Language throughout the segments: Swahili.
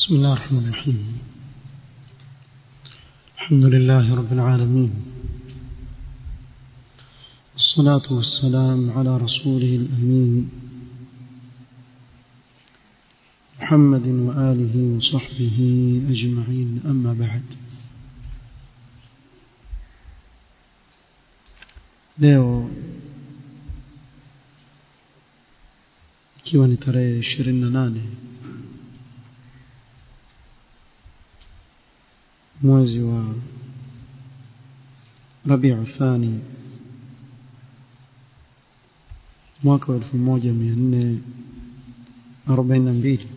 بسم الله الرحمن الرحيم الحمد لله رب العالمين والصلاة والسلام على رسوله الأمين محمد وآله وصحبه أجمعين أما بعد leo ikiwa ni tarehe ishirini na nane mwezi wa rabiu thani mwaka wa elfu moja mia nne arobaini na mbili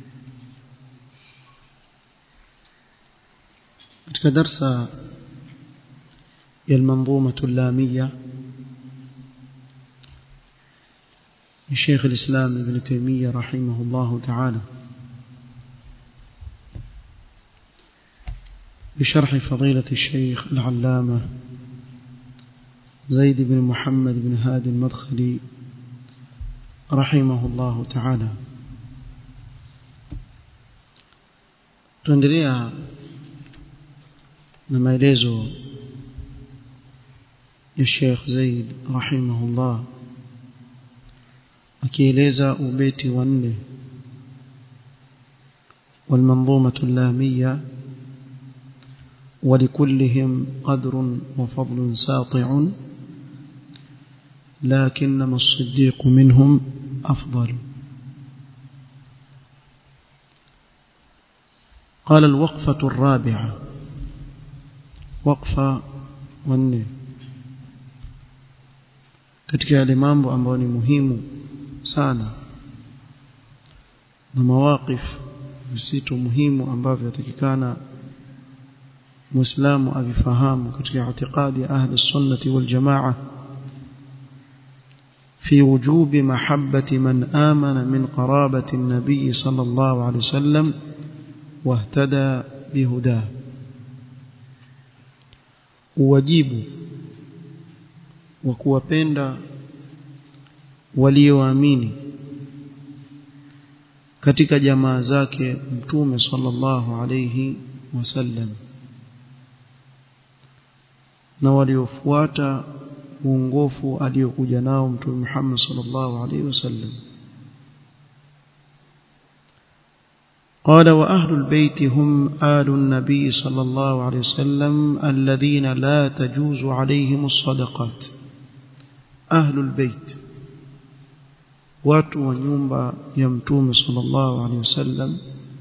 katika darsa ya almanzumatu llamiya لشيخ الإسلام ابن تيمية رحمه الله تعالى بشرح فضيلة الشيخ العلامة زيد بن محمد بن هادي المدخلي رحمه الله تعالى tuendelea na maelezo ya Sheikh Zaid rahimahullah akieleza ubeti wa nne والمنظومة اللامية ولكلهم قدر وفضل ساطع لكنما الصديق منهم أفضل قال الوقفة الرابعة وقفة wanne katika yale mambo ambayo ni muhimu sana na mawaqif visitu muhimu ambavyo yatakikana muislamu avifahamu katika itikadi ya ahli sunnati wal jamaa في وجوب محبة من آمن من قرابة النبي صلى الله عليه وسلم واهتدى بهداه wajibu wa kuwapenda walioamini katika jamaa zake mtume sallallahu alayhi wasallam na waliofuata uongofu aliokuja nao mtume Muhammad sallallahu alayhi wasallam قال وأهل البيت هم آل النبي صلى الله عليه وسلم الذين لا تجوز عليهم الصدقات أهل البيت watu wa nyumba ya mtume sallallahu alaihi wasallam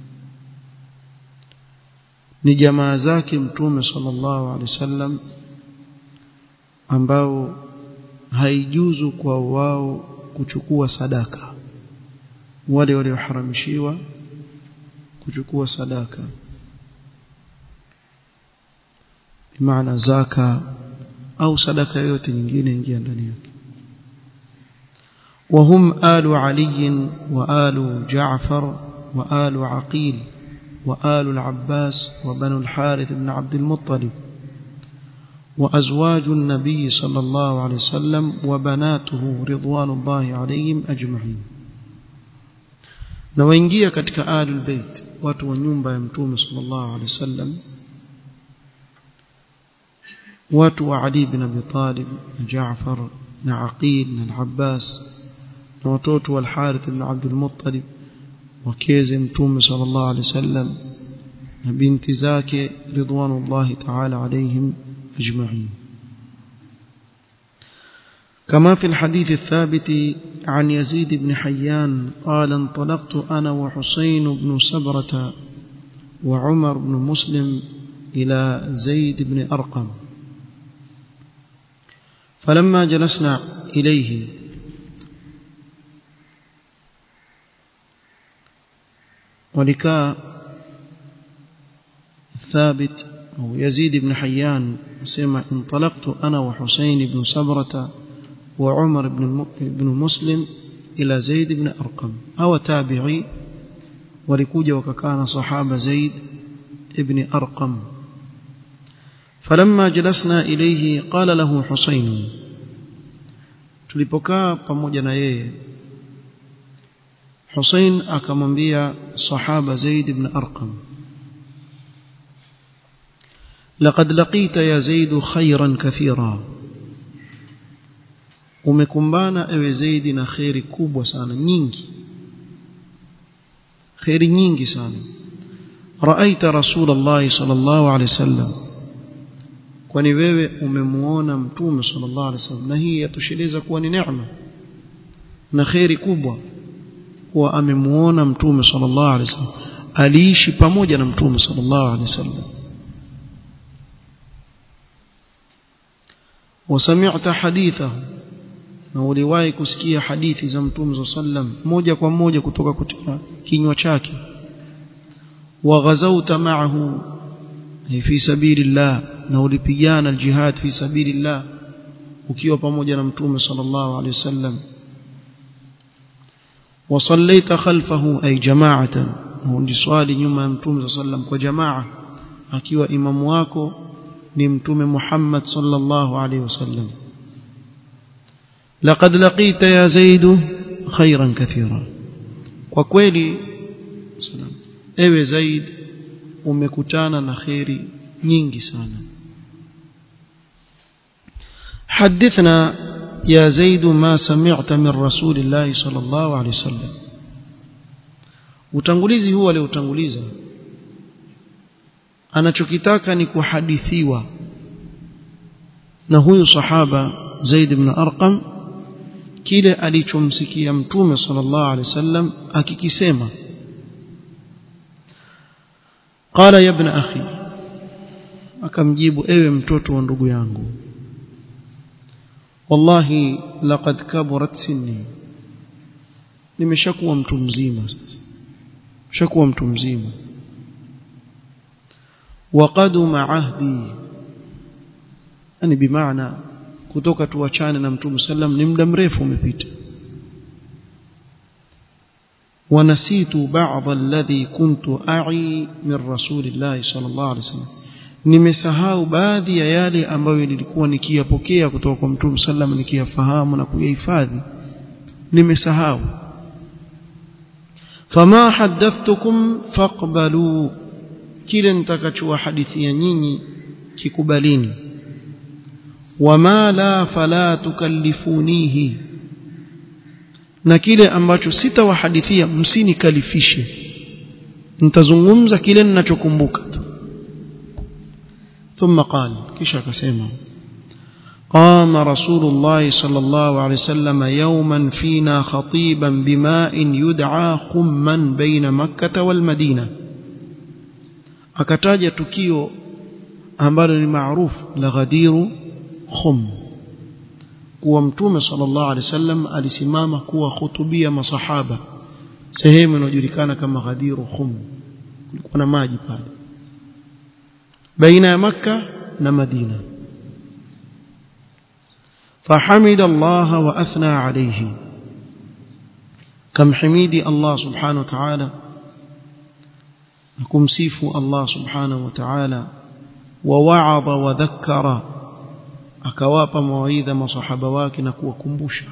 ni jamaa zake mtume sallallahu alaihi wasallam ambao haijuzu kwa wao kuchukua sadaka wale walioharamishiwa kuchukua sadaka bimaana zaka au sadaka yoyote nyingine ingia ndani yake وهم آل علي وآل جعفر وآل عقيل وآل العباس وبنو الحارث بن عبد المطلب وأزواج النبي صلى الله عليه وسلم وبناته رضوان الله عليهم أجمعين na waingia katika ahlul bait watu wa nyumba ya mtume sallallahu alaihi wasallam watu wa Ali bin Abi Talib na Jaafar na Aqil na Abbas na watoto wa Al-Harith ibn Abdul Muttalib wakeze mtume sallallahu alaihi wasallam na binti zake ridwanullahi ta'ala alaihim ajma'in كما في الحديث الثابت عن يزيد بن حيان قال انطلقت أنا وحسين بن سبرة وعمر بن مسلم إلى زيد بن أرقم فلما جلسنا إليه ولكاء ثابت أو يزيد بن حيان سمع انطلقت أنا وحسين بن سبرة وعمر بن بن مسلم إلى زيد بن أرقم أو تابعي ولكوجا وكان صحابة زيد ابن أرقم فلما جلسنا إليه قال له حسين tulipokaa pamoja na yeye Hussein akamwambia sahaba Zaid ibn Arqam لقد لقيت يا زيد خيرا كثيرا umekumbana ewe Zaidi na khairi kubwa sana nyingi khairi nyingi sana raaita rasulullah sallallahu alaihi wasallam kwani wewe umemuona mtume sallallahu alaihi wasallam na hii yatosheleza kuwa ni neema na khairi kubwa kuwa amemuona mtume sallallahu alaihi wasallam aliishi pamoja na mtume sallallahu alaihi wasallam وسمعت حديثه na uliwahi kusikia hadithi za mtume sallam moja kwa moja kutoka katika kinywa chake waghazauta ma'ahu fi sabilillah na ulipigana aljihad fi sabilillah ukiwa pamoja na mtume sallallahu alaihi wasallam وصليت خلفه أي جماعة hundi swali nyuma ya mtume sallam kwa jamaa akiwa imamu wako ni mtume Muhammad sallallahu alaihi wasallam لقد لقيت يا زيد خيرا كثيرا kwa kweli ewe zaid umekutana na khairi nyingi sana حدثنا يا زيد ما سمعت من رسول الله صلى الله عليه وسلم utangulizi huu aliutanguliza anachokitaka ni kuhadithiwa na huyu sahaba Zaid ibn Arqam kile alichomsikia mtume sallallahu alaihi wasallam akikisema qala ya ibn akhi akamjibu ewe mtoto wa ndugu yangu wallahi laqad kaburat sinni nimeshakuwa mtu mzima sasa shakuwa mtu mzima waqaduma ahdi yani bimaana kutoka tuachane na mtume sallam ni muda mrefu umepita ونسيت بعض الذي كنت أعي من رسول الله صلى الله عليه وسلم nimesahau baadhi ya yale ambayo nilikuwa nikiyapokea kutoka kwa mtume sallam nikiyafahamu na kuyahifadhi nimesahau fama hadathtukum faqbalu kile nitakachowahadithia nyinyi kikubalini wama la fala tukallifunihi na kile ambacho sitawahadithia msinikalifishe nitazungumza kile ninachokumbuka tu ثم قال كيش كسيما قام رسول الله صلى الله عليه وسلم يوما فينا خطيبا بماء يدعى خما بين مكة والمدينة akataja tukio ambalo ni maarufu la ghadiru khum kuwa mtume sallallahu alaihi wasallam alisimama kuwa khutubia masahaba sehemu inayojulikana kama ghadiru khum kulikuwa na maji pale baina ya makka na madina فحمد الله وأثنى عليه كم حميدي الله سبحانه وتعالى نكم سيف الله سبحانه وتعالى ووعظ وذكر akawapa mawaidha masahaba wake na kuwakumbusha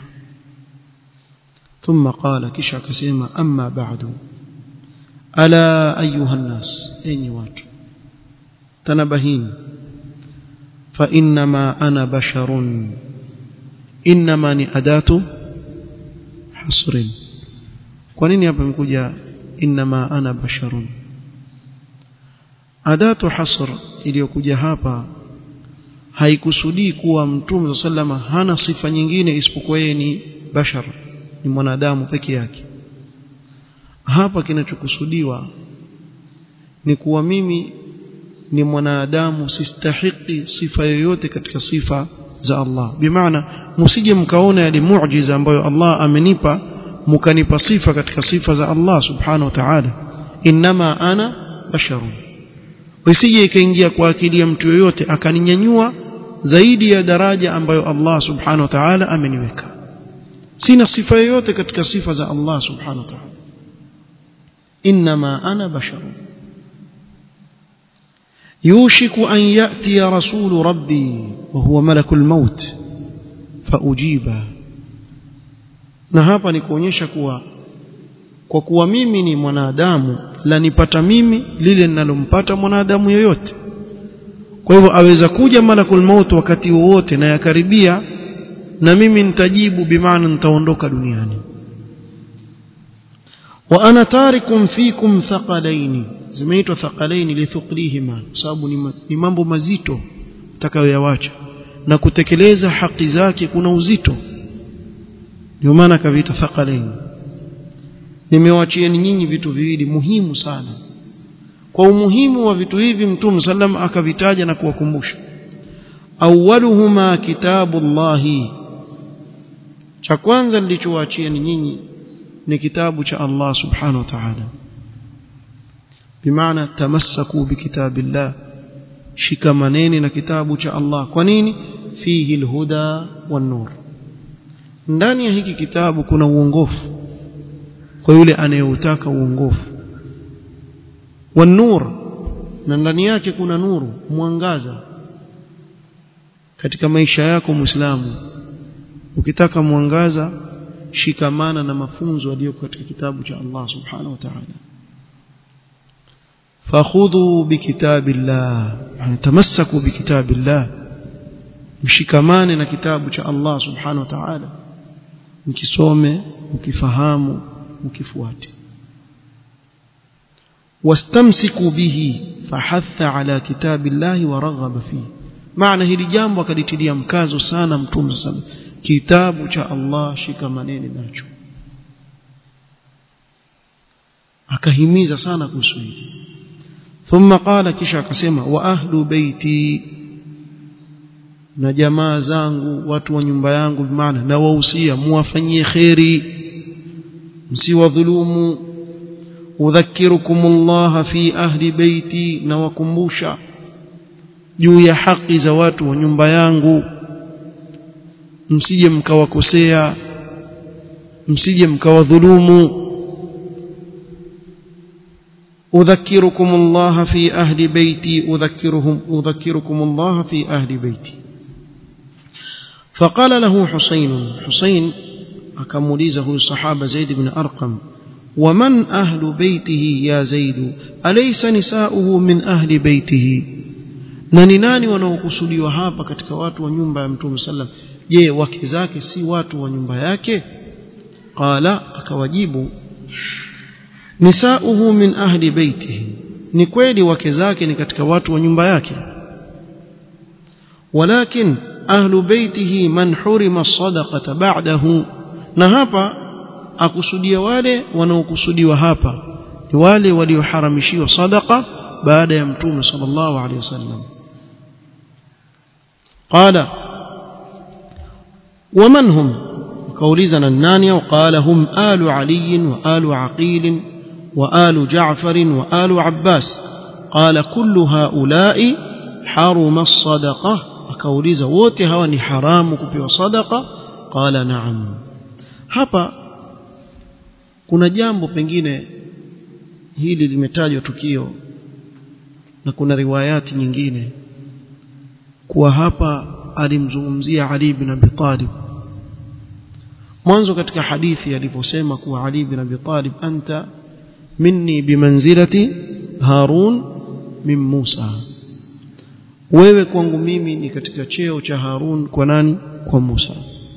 ثم قال kisha akasema amma ba'du ala ayuha nnas enyi watu tanabahini fa inma ana basharun inma ni adatu hasrin kwa nini hapa imekuja inma ana basharun adatu hasr iliyokuja hapa haikusudii kuwa mtume sallama hana sifa nyingine isipokuwa yeye ni bashar ni mwanadamu peke yake hapa kinachokusudiwa ni kuwa mimi ni mwanadamu sistahiki sifa yoyote katika sifa za Allah bimaana msije mkaona yale muujiza ambayo Allah amenipa mkanipa sifa katika sifa za Allah subhanahu wa ta'ala inma ana basharun usije ikaingia kwa akili ya mtu yoyote akaninyanyua zaidi ya daraja ambayo Allah subhanahu wa ta'ala ameniweka sina sifa yoyote katika sifa za Allah subhanahu wa ta'ala inma ana basharun يوشك أن يأتي رسول ربي وهو ملك الموت فأجيبه na hapa ni kuonyesha kuwa kwa kuwa mimi ni mwanadamu lanipata mimi lile linalompata mwanadamu yoyote kwa hivyo aweza kuja malakul maut wakati wowote na yakaribia na mimi nitajibu bimaana nitaondoka duniani wa ana tarikum fikum thaqalaini zimeitwa thaqalaini lithuqlihima sababu ni, ni mambo mazito utakayoyawacha na kutekeleza haki zake kuna uzito ndio maana akaviita thaqalaini nimewachieni nyinyi vitu viwili muhimu sana kwa umuhimu wa vitu hivi mtume sallam akavitaja na kuwakumbusha awwaluhuma kitabullahi cha kwanza nilichowaachia ni nyinyi ni kitabu cha Allah subhanahu wa ta'ala bimaana tamassaku bikitabillah shikamaneni na kitabu cha Allah kwa nini fihi alhuda wan nur ndani ya hiki kitabu kuna uongofu kwa yule anayeutaka uongofu wan nur na ndani yake kuna nuru mwangaza katika maisha yako muislamu ukitaka mwangaza shikamana na mafunzo yaliyoko katika kitabu cha Allah subhanahu wa ta'ala fakhudhu bikitabillah yani tamassaku bikitabillah mshikamane na kitabu cha Allah subhanahu wa ta'ala mkisome mkifahamu mkifuate wastamsiku bihi fahatha ala kitabillahi wa raghaba fihi maana hili jambo akalitilia mkazo sana mtume sana kitabu cha Allah shikamaneni nacho akahimiza sana kuhusu hili thumma qala kisha akasema wa ahlu baiti na jamaa zangu watu wa nyumba yangu maana na wahusia muwafanyie kheri msiwadhulumu udhakirukum Allah fi ahli baiti na wakumbusha juu ya haki za watu wa nyumba yangu msije mkawakosea msije mkawadhulumu udhakirukum Allah fi ahli baiti udhakiruhum udhakirukum Allah fi ahli baiti فقال له حسين حسين akamuuliza صحابه زيد بن ارقم ومن اهل بيته يا زيد اليس نساؤه من اهل بيته na ni nani wanaokusudiwa hapa katika watu wa nyumba ya mtume sallam je wake zake si watu wa nyumba yake qala akawajibu nisauhu min ahli baitihi ni kweli wake zake ni katika watu wa nyumba yake walakin ahlu baitihi man hurima sadaqata ba'dahu na hapa akusudia wale wanaokusudiwa hapa ni wale walioharamishiwa sadaqa baada ya mtume sallallahu alaihi wasallam قال ومن هم كوليزنا النانية وقال هم آل علي وآل عقيل وآل جعفر وآل عباس قال كل هؤلاء حرم الصدقة akauliza wote hawa ni haramu kupewa sadaqa qala naam hapa kuna jambo pengine hili limetajwa tukio na kuna riwayati nyingine kuwa hapa alimzungumzia Ali bin Abi Talib mwanzo katika hadithi aliposema kuwa Ali bin Abi Talib anta minni bimanzilati Harun min Musa wewe kwangu mimi ni katika cheo cha Harun kwa nani kwa Musa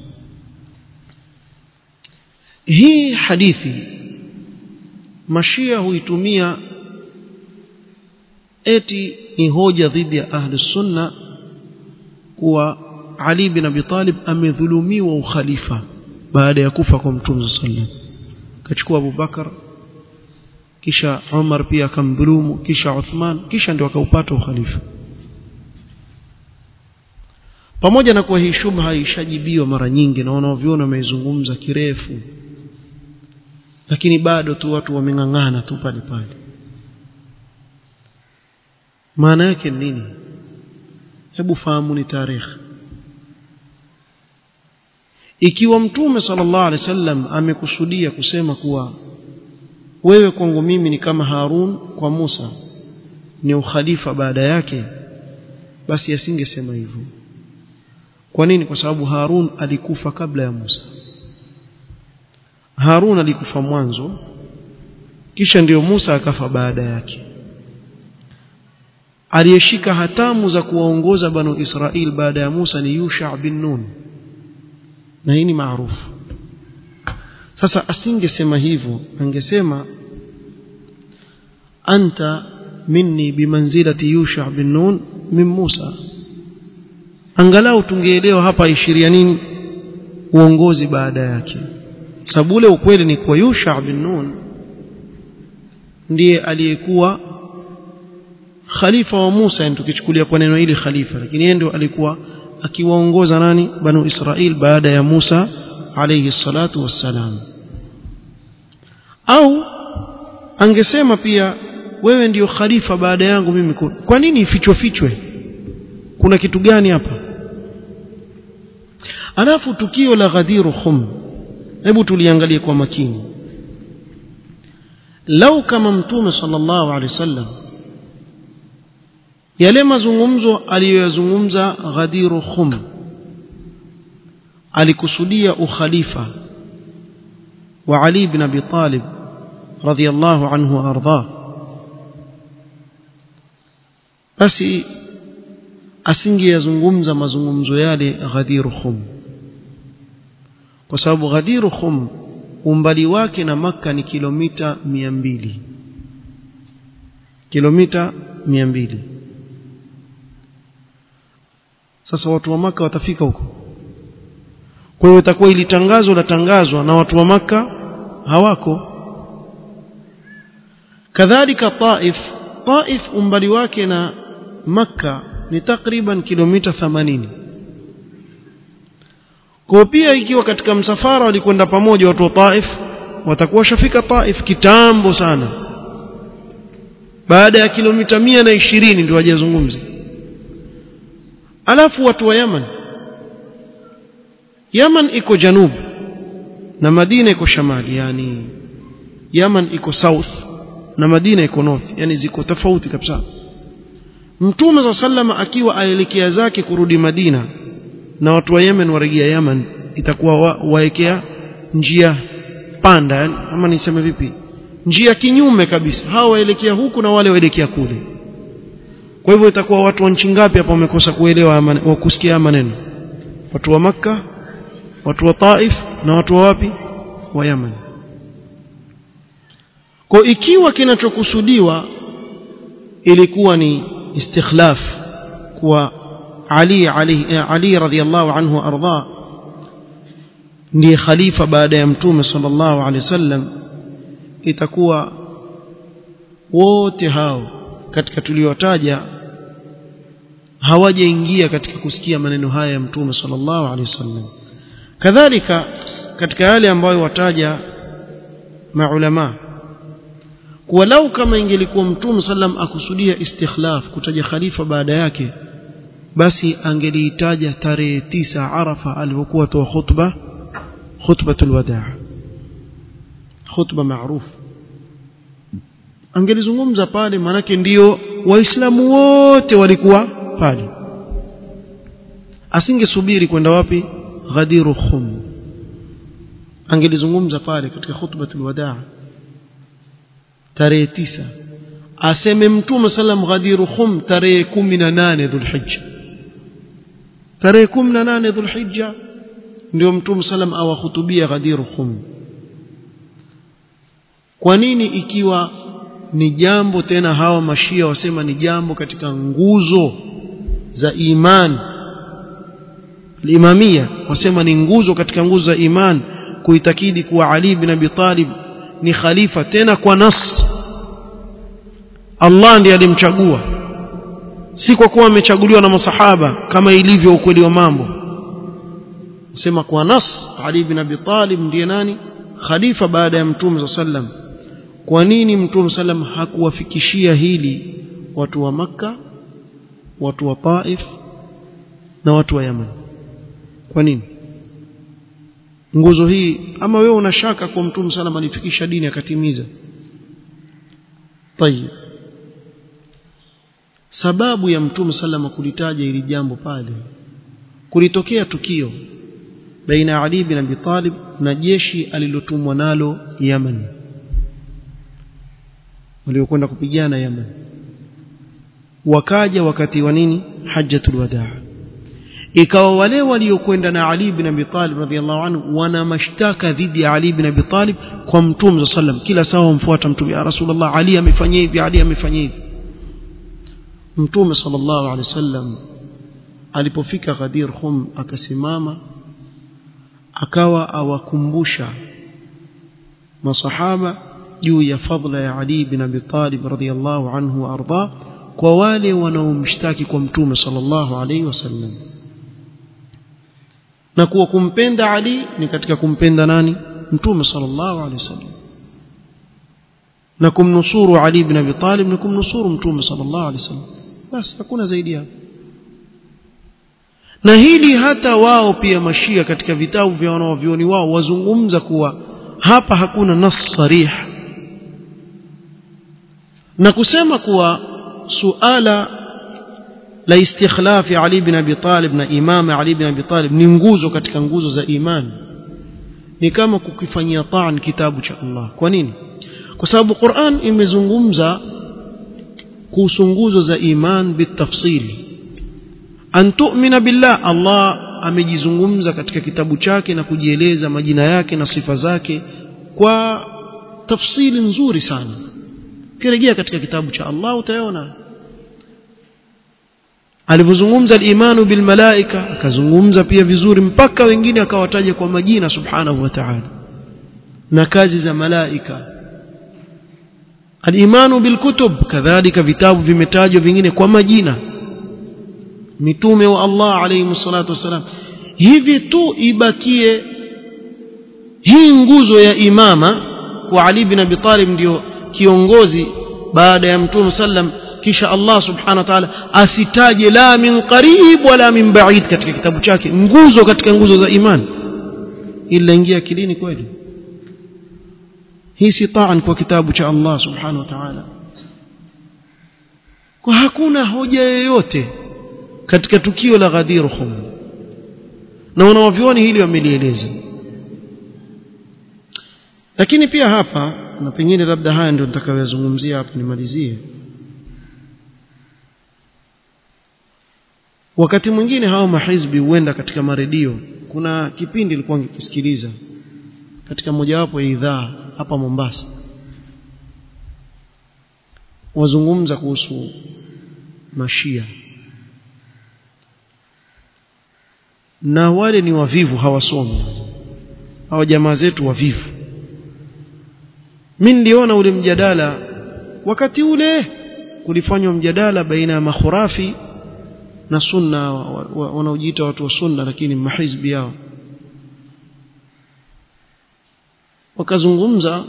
hii hadithi mashia huitumia eti ni hoja dhidi ya ahli sunna kuwa Ali bin Abi Talib amedhulumiwa ukhalifa baada ya kufa kwa Mtume sallam kachukua Abu Bakar kisha Umar pia akamdhulumu kisha Uthman kisha ndio akaupata ukhalifa pamoja na kuwa hii shubha ishajibiwa mara nyingi na wanaoviona wameizungumza kirefu lakini bado tu watu wameng'ang'ana tu pale pale maana yake nini hebu fahamu ni tarehe ikiwa mtume sallallahu alaihi wasallam amekusudia kusema kuwa wewe kwangu mimi ni kama Harun kwa Musa ni ukhalifa baada yake basi asingesema hivyo kwa nini kwa sababu Harun alikufa kabla ya Musa Harun alikufa mwanzo kisha ndiyo Musa akafa baada yake aliyeshika hatamu za kuwaongoza banu Israel baada ya Musa ni Yusha bin Nun na hii ni maarufu sasa asingesema hivyo angesema anta minni bimanzilati Yusha bin Nun min Musa angalau tungeelewa hapa ishiria nini uongozi baada yake sababu ule ukweli ni kwa Yusha bin Nun ndiye aliyekuwa khalifa wa Musa tukichukulia kwa neno hili khalifa lakini yeye ndio alikuwa akiwaongoza nani banu Israel baada ya Musa alayhi salatu wassalam au angesema pia wewe ndiyo khalifa baada yangu mimi kwa nini ifichwe fichwe kuna kitu gani hapa alafu tukio la Ghadir Khum hebu tuliangalie kwa makini lau kama mtume sallallahu alaihi wasallam yale mazungumzo aliyoyazungumza Ghadir Khum alikusudia ukhalifa wa Ali ibn Abi Talib radhiyallahu anhu arda basi asingeyazungumza mazungumzo yale Ghadir Khum kwa sababu Ghadir Khum umbali wake na maka ni kilomita 200 kilomita 200 sasa watu wa maka watafika huko kwa hiyo itakuwa ili tangazo latangazwa na watu wa maka hawako kadhalika Taif Taif umbali wake na maka ni takriban kilomita 80 kwa pia ikiwa katika msafara walikwenda pamoja watu wa Taif watakuwa washafika Taif kitambo sana baada ya kilomita mia na ishirini ndio wajazungumze alafu watu wa Yaman Yaman iko janub na Madina iko shamali yani Yaman iko south na Madina iko north yani ziko tofauti kabisa Mtume za sallama akiwa aelekea zake kurudi Madina na watu wa Yemen warejea Yaman itakuwa wa, waekea njia panda yani, ama niseme vipi njia kinyume kabisa hawa waelekea huku na wale waelekea kule kwa hivyo itakuwa watu wa nchi ngapi hapa wamekosa kuelewa wa kusikia maneno watu wa maka watu wa Taif na watu wa wapi wa Yaman kwa ikiwa kinachokusudiwa ilikuwa ni istikhlaf kwa Ali Ali Ali radhiallahu anhu arda ndiye khalifa baada ya mtume sallallahu alaihi wasallam itakuwa wote hao katika tuliotaja hawajaingia katika kusikia maneno haya ya mtume sallallahu alaihi wasallam kadhalika katika yale ambayo wataja maulama kuwa lau kama ingelikuwa mtume sallam akusudia istikhlaf kutaja khalifa baada yake basi angeliitaja tarehe tisa arafa alipokuwa toa khutba khutbatul wadaa khutba maarufu angelizungumza pale manake ndiyo waislamu wote walikuwa pale asingesubiri kwenda wapi ghadiru khum angelizungumza pale katika khutbatul wadaa tarehe tisa aseme mtume sallam ghadiru khum tarehe 18 dhulhijja tarehe 18 dhulhijja ndio mtume sallam awahutubia ghadiru khum kwa nini ikiwa ni jambo tena hawa mashia wasema ni jambo katika nguzo za iman al-imamia wasema ni nguzo katika nguzo za iman kuitakidi kuwa Ali bin Abi Talib ni khalifa tena kwa nas Allah ndiye alimchagua si kwa kuwa amechaguliwa na masahaba kama ilivyo ukweli wa mambo sema kwa nas Ali bin Abi Talib ndiye nani khalifa baada ya mtume sallam kwa nini mtume sallam hakuwafikishia hili watu wa maka watu wa Taif na watu wa Yaman kwa nini nguzo hii ama wewe una shaka kwa mtume sallam alifikisha dini akatimiza tayib sababu ya mtume sallam kulitaja hili jambo pale kulitokea tukio baina ya Ali bin Abi Talib na jeshi alilotumwa nalo Yaman waliokwenda kupigana Yemen wakaja wakati wa nini hajjatul wadaa ikawa wale waliokwenda na Ali ibn Abi Talib radhiallahu anhu wana mashtaka dhidi ya Ali ibn Abi Talib kwa Mtume sallam kila saa wamfuata Mtume ya Rasulullah Ali amefanyia hivi Ali amefanyia hivi Mtume sallallahu alaihi wasallam alipofika Ghadir Khum akasimama akawa awakumbusha masahaba juu ya fadla ya Ali ibn Abi Talib radhiallahu anhu wa arda kwa wale wanaomshtaki kwa Mtume sallallahu alaihi wasallam na kuwa kumpenda Ali ni katika kumpenda nani mtume sallallahu alaihi wasallam na kumnusuru Ali ibn Abi Talib ni kumnusuru mtume sallallahu alaihi wasallam basi hakuna zaidi hapo na hili hata wao pia mashia katika vitabu vya wanaovioni wao wazungumza kuwa hapa hakuna nas sarih na kusema kuwa suala la istikhlafi Ali bin Abi Talib na imama Ali bin Abi Talib ni nguzo katika nguzo za imani ni kama kukifanyia taan kitabu cha Allah kwa nini kwa sababu Qur'an imezungumza kuhusu nguzo za iman bitafsili an tu'mina billah Allah amejizungumza katika kitabu chake na kujieleza majina yake na sifa zake kwa tafsili nzuri sana kirejea katika kitabu cha Allah utaona alivyozungumza al-imanu bil malaika akazungumza pia vizuri mpaka wengine akawataja kwa majina subhanahu wa ta'ala na kazi za malaika al-imanu bil kutub kadhalika vitabu vimetajwa vingine kwa majina mitume wa Allah alayhi salatu wasalam hivi tu ibakie hii nguzo ya imama kwa Ali bin Abi Talib ndio kiongozi baada ya mtume sallam kisha Allah subhanahu wa ta'ala asitaje la min qarib wala min ba'id katika kitabu chake nguzo katika nguzo za imani ila ingia kilini kweli hii si taan kwa kitabu cha Allah subhanahu wa ta'ala kwa hakuna hoja yoyote katika tukio la Ghadir Khum na wanawavyoni hili wamelieleza lakini pia hapa na pengine labda haya ndio nitakayozungumzia hapa nimalizie wakati mwingine hao mahizbi huenda katika maredio kuna kipindi nilikuwa nikisikiliza katika mojawapo ya idhaa hapa Mombasa wazungumza kuhusu mashia na wale ni wavivu hawasomi hao jamaa zetu wavivu mimi niliona ule mjadala wakati ule kulifanywa mjadala baina ya makhurafi na sunna wanaojiita watu wa sunna lakini mahizbi yao wakazungumza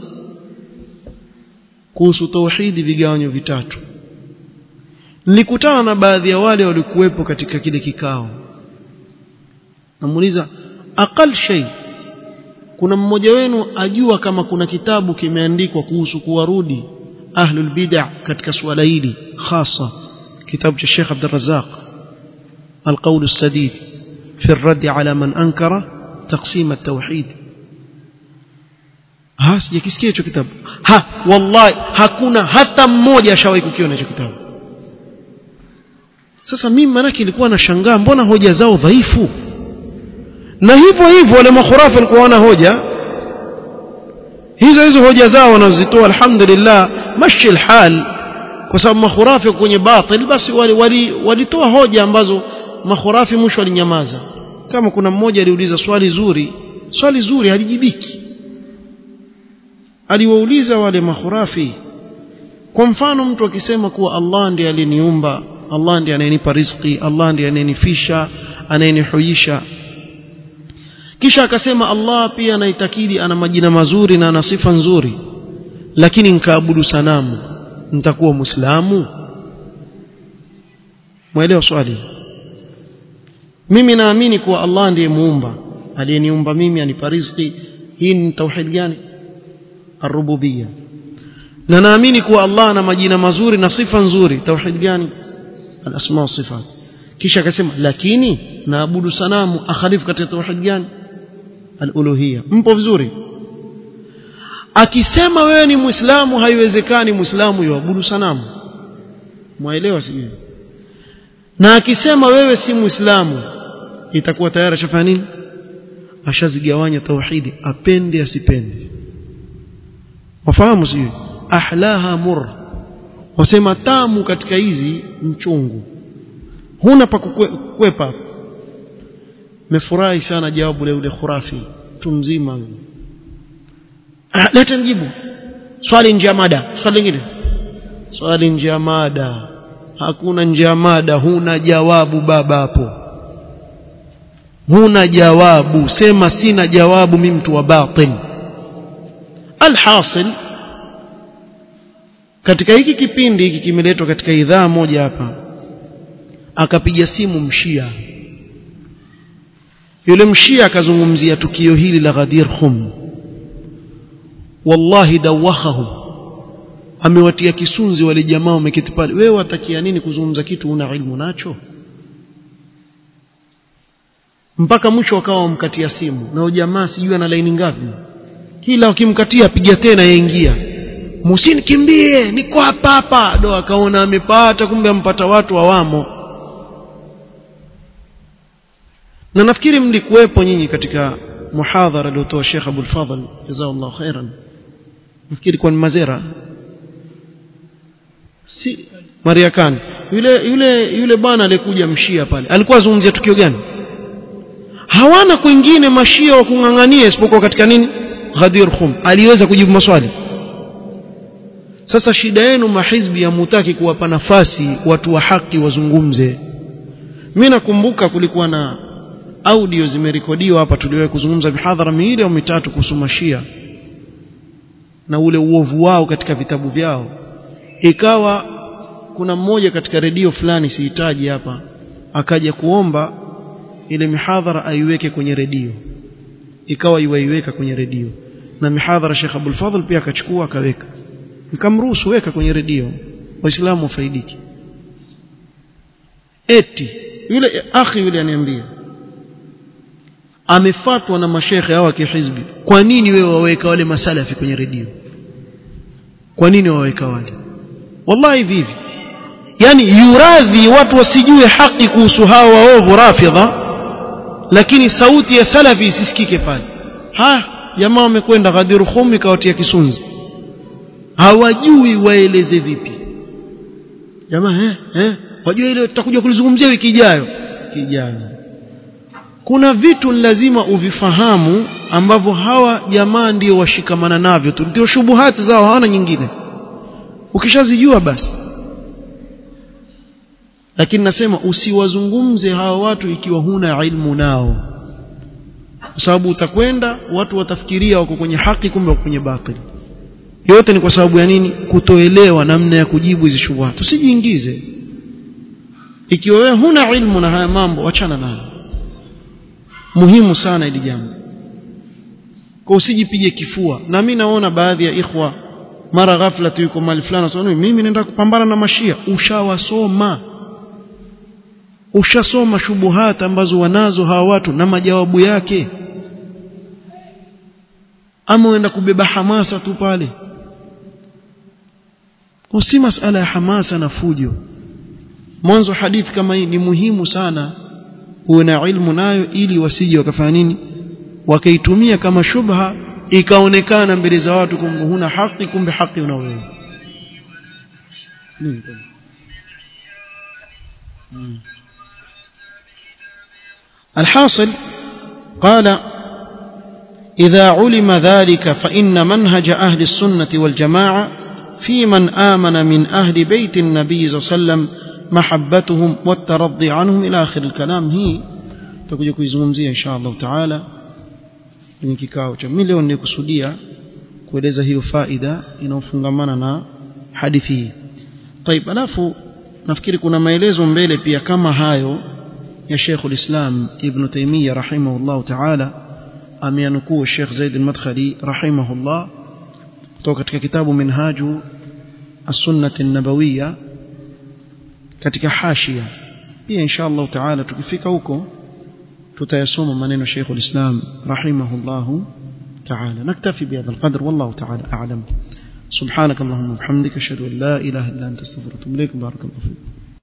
kuhusu tauhidi vigawanyo vitatu nilikutana na baadhi ya wale walikuwepo katika kile kikao namuuliza aqal shay kuna mmoja wenu ajua kama kuna kitabu kimeandikwa kuhusu kuwarudi ahlul bid'ah katika suala hili hasa kitabu cha Sheikh Abdul Razzaq القول السديد في الرد على من أنكر تقسيم التوحيد ha sijakisikia hicho kitabu ha wallahi hakuna hata mmoja ashawahi kukiona hicho kitabu sasa mimi manake nilikuwa nashangaa mbona hoja zao dhaifu na hivyo hivyo wale makhurafi walikuwa wana hoja hizo hizo hoja zao wanazitoa alhamdulillah mashi alhal kwa sababu makhurafi kwenye batil basi walitoa wali, wali hoja ambazo makhurafi mwisho walinyamaza kama kuna mmoja aliuliza swali zuri swali zuri halijibiki aliwauliza wale makhurafi kwa mfano mtu akisema kuwa Allah ndiye aliniumba Allah ndiye anayenipa riziki Allah ndiye anayenifisha anayenihuisha kisha akasema Allah pia anaitakidi ana majina mazuri na ana sifa nzuri lakini nikaabudu sanamu nitakuwa muislamu mwelewa swali mimi naamini kuwa Allah ndiye muumba aliyeniumba mimi anipa riziki hii ni tauhid gani arububia na naamini kuwa Allah ana majina mazuri na sifa nzuri tauhid gani alasma wa sifat kisha akasema lakini naabudu sanamu akhalifu katika tauhid gani aluluhia mpo vizuri akisema wewe ni muislamu haiwezekani muislamu yuabudu sanamu mwaelewa sijui na akisema wewe si muislamu itakuwa tayari ashafanya nini ashazigawanya tauhidi apende asipende wafahamu sijui ahlaha mur wasema tamu katika hizi mchungu huna pa kukwepa mefurahi sana jawabu la yule khurafi mtu mzima ah, leta nijibu swali nje ya mada swali lingine swali nje ya mada hakuna nje ya mada huna jawabu baba hapo huna jawabu sema sina jawabu mimi mtu wa batil alhasil katika hiki kipindi hiki kimeletwa katika idhaa moja hapa akapiga simu mshia yule mshia akazungumzia tukio hili la Ghadir Khum wallahi dawahahu amewatia kisunzi wale jamaa wameketi pale wewe watakia nini kuzungumza kitu una ilmu nacho mpaka mwisho wakawa wamkatia simu na jamaa sijui ana laini ngapi kila wakimkatia piga tena yaingia musini kimbie niko hapa hapa ndo akaona amepata kumbe ampata watu awamo na nafikiri mlikuwepo nyinyi katika muhadhara aliotoa Sheikh Abdul Fadhl jazakallahu khairan nafikiri kwa Mazera si Mariakani yule yule yule bwana alikuja mshia pale alikuwa azungumzia tukio gani hawana kwingine mashia wa kung'ang'ania isipokuwa katika nini Ghadir Khum aliweza kujibu maswali sasa shida yenu mahizbi ya mutaki kuwapa nafasi watu wa haki wazungumze mimi nakumbuka kulikuwa na audio zimerekodiwa hapa tuliwahi kuzungumza mihadhara miwili au mitatu kuhusu mashia na ule uovu wao katika vitabu vyao ikawa kuna mmoja katika redio fulani sihitaji hapa akaja kuomba ile mihadhara aiweke kwenye redio ikawa iwaiweka kwenye redio na mihadhara Sheikh Abdul Fadhl pia akachukua akaweka nikamruhusu weka kwenye redio waislamu wafaidiki eti yule akhi yule aniambia amefatwa na mashekhe hawa kihizbi kwa nini wewe waweka wale masalafi kwenye redio kwa nini waweka wale wallahi vivi yani yuradhi watu wasijue haki kuhusu hawa waovu rafidha lakini sauti ya salafi isisikike pale ha jamaa wamekwenda Ghadir Khum ikawatia kisunzi hawajui waeleze vipi jamaa eh eh wajua ile tutakuja kulizungumzia wiki ijayo kijayo kuna vitu lazima uvifahamu ambavyo hawa jamaa ndio washikamana navyo tu ndio shubuhati zao hawana nyingine ukishazijua basi lakini nasema usiwazungumze hawa watu ikiwa huna ilmu nao kwa sababu utakwenda watu watafikiria wako kwenye haki kumbe wako kwenye batili yote ni kwa sababu ya nini kutoelewa namna ya kujibu hizi shubuhati usijiingize ikiwa wewe huna ilmu na haya mambo achana nayo muhimu sana ili jambo kwa usijipige kifua na mimi naona baadhi ya ikhwa mara ghafla tu yuko mali fulani sasa mimi naenda kupambana na mashia ushawasoma ushasoma shubuhat ambazo wanazo hawa watu na majawabu yake ama uenda kubeba hamasa tu pale si masala ya hamasa na fujo mwanzo hadithi kama hii ni muhimu sana uwe na ilmu nayo ili wasije wakafanya nini wakaitumia kama shubha ikaonekana mbele za watu kumbe huna haki kumbe haki una wewe الحاصل قال إذا علم ذلك فإن منهج أهل السنة والجماعة في من آمن من أهل بيت النبي صلى الله عليه وسلم محبتهم والترضي عنهم إلى آخر الكلام هي تكوja kuizungumzia insha Allah taala kwenye kikao cha mimi leo nilikusudia kueleza hiyo faida inayofungamana na hadithi hii طيب alafu nafikiri kuna maelezo mbele pia kama hayo ya Sheikh ulislam Ibn Taymiyyah rahimahullah taala ameanukuu Sheikh Zaid al-Madkhali rahimahullah kutoka katika kitabu Minhaju as-Sunnah an-Nabawiyya katika hashia pia insha Allah taala tukifika huko tutayasoma maneno Sheikh ulislam rahimahullah تعالى نكتفي بهذا القدر والله تعالى أعلم سبحانك اللهم وبحمدك أشهد أن لا إله إلا أنت استغفرك وأتوب إليك بارك الله فيك